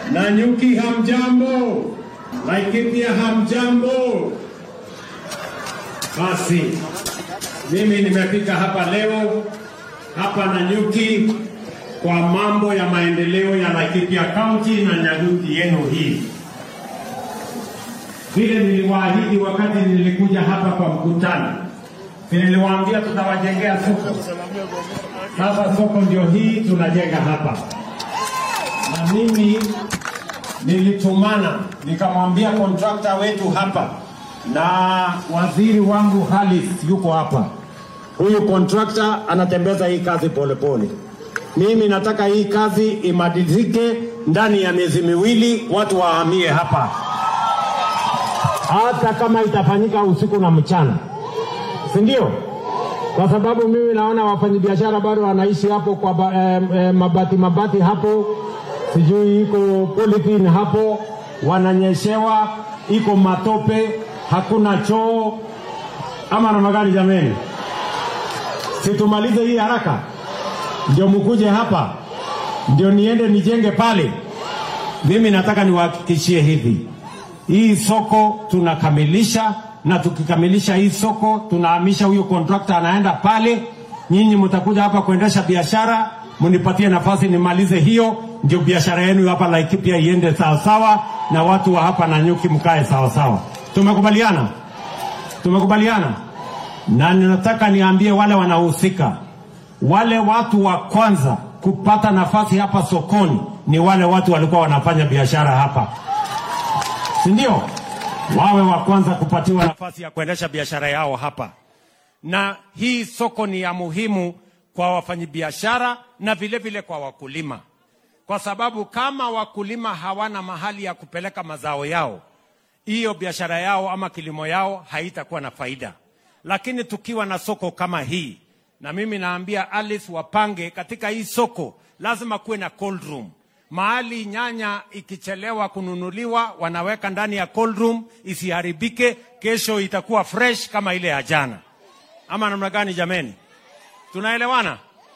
Nanyuki hamjambo, Laikipia hamjambo. Basi mimi nimefika hapa leo hapa Nanyuki kwa mambo ya maendeleo ya Laikipia County na Nanyuki yenu hii. Vile niliwaahidi wakati nilikuja hapa kwa mkutano, niliwaambia tutawajengea soko. Sasa soko ndio hii tunajenga hapa, na mimi nilitumana nikamwambia kontrakta wetu hapa na waziri wangu Halis yuko hapa. Huyu kontrakta anatembeza hii kazi polepole pole. Mimi nataka hii kazi imalizike ndani ya miezi miwili, watu wahamie hapa, hata kama itafanyika usiku na mchana, si ndio? Kwa sababu mimi naona wafanyabiashara bado wanaishi hapo kwa ba, eh, eh, mabati mabati hapo, sijui iko polythene hapo, wananyeshewa, iko matope, hakuna choo ama namna gani? Jameni, situmalize hii haraka ndio mkuje hapa, ndio niende nijenge pale. Mimi nataka niwahakikishie hivi, hii soko tunakamilisha, na tukikamilisha hii soko tunahamisha huyo kontrakta anaenda pale. Nyinyi mtakuja hapa kuendesha biashara, mnipatie nafasi nimalize hiyo, ndio biashara yenu hapa Laikipia iende sawasawa, na watu wa hapa Nanyuki mkae sawasawa. Tumekubaliana? Tumekubaliana? Na ninataka niambie wale wanahusika wale watu wa kwanza kupata nafasi hapa sokoni ni wale watu walikuwa wanafanya biashara hapa, si ndio? Wawe wa kwanza kupatiwa nafasi ya kuendesha biashara yao hapa, na hii soko ni ya muhimu kwa wafanyabiashara na vile vile kwa wakulima, kwa sababu kama wakulima hawana mahali ya kupeleka mazao yao, hiyo biashara yao ama kilimo yao haitakuwa na faida. Lakini tukiwa na soko kama hii na mimi naambia Alice wapange katika hii soko, lazima kuwe na cold room mahali nyanya ikichelewa kununuliwa, wanaweka ndani ya cold room isiharibike, kesho itakuwa fresh kama ile ya jana. Ama namna gani jameni? Tunaelewana?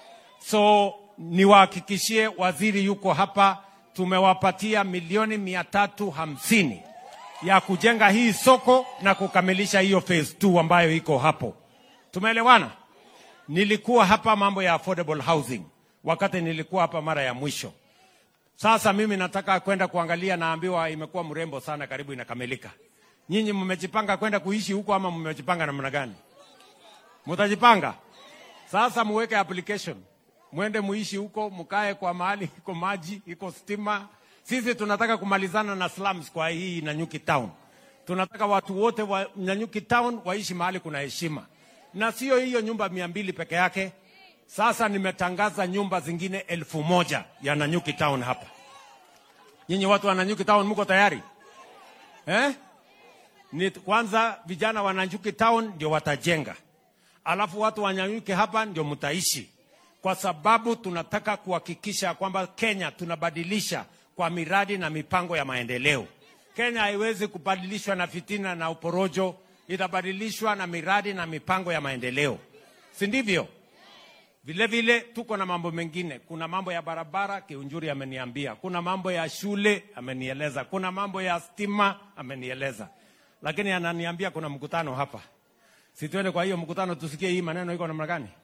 So niwahakikishie, waziri yuko hapa, tumewapatia milioni mia tatu hamsini ya kujenga hii soko na kukamilisha hiyo phase 2 ambayo iko hapo. Tumeelewana? Nilikuwa hapa mambo ya affordable housing wakati nilikuwa hapa mara ya mwisho. Sasa mimi nataka kwenda kuangalia, naambiwa imekuwa mrembo sana, karibu inakamilika. Nyinyi mmejipanga kwenda kuishi huko ama mmejipanga namna gani? Mtajipanga sasa, muweke application, mwende muishi huko, mkae kwa mahali iko maji, iko stima. Sisi tunataka kumalizana na slums kwa hii Nanyuki town. Tunataka watu wote wa Nanyuki town waishi mahali kuna heshima na sio hiyo nyumba mia mbili peke yake. Sasa nimetangaza nyumba zingine elfu moja ya Nanyuki town hapa. Nyinyi watu wa Nanyuki town mko tayari eh? Ni kwanza vijana wa Nanyuki town ndio watajenga, alafu watu wa Nanyuki hapa ndio mtaishi, kwa sababu tunataka kuhakikisha kwamba Kenya tunabadilisha kwa miradi na mipango ya maendeleo. Kenya haiwezi kubadilishwa na fitina na uporojo itabadilishwa na miradi na mipango ya maendeleo, si ndivyo? Vile vile tuko na mambo mengine. Kuna mambo ya barabara, Kiunjuri ameniambia. Kuna mambo ya shule amenieleza. Kuna mambo ya stima amenieleza, lakini ananiambia kuna mkutano hapa. Si tuende kwa hiyo mkutano tusikie hii maneno iko namna gani?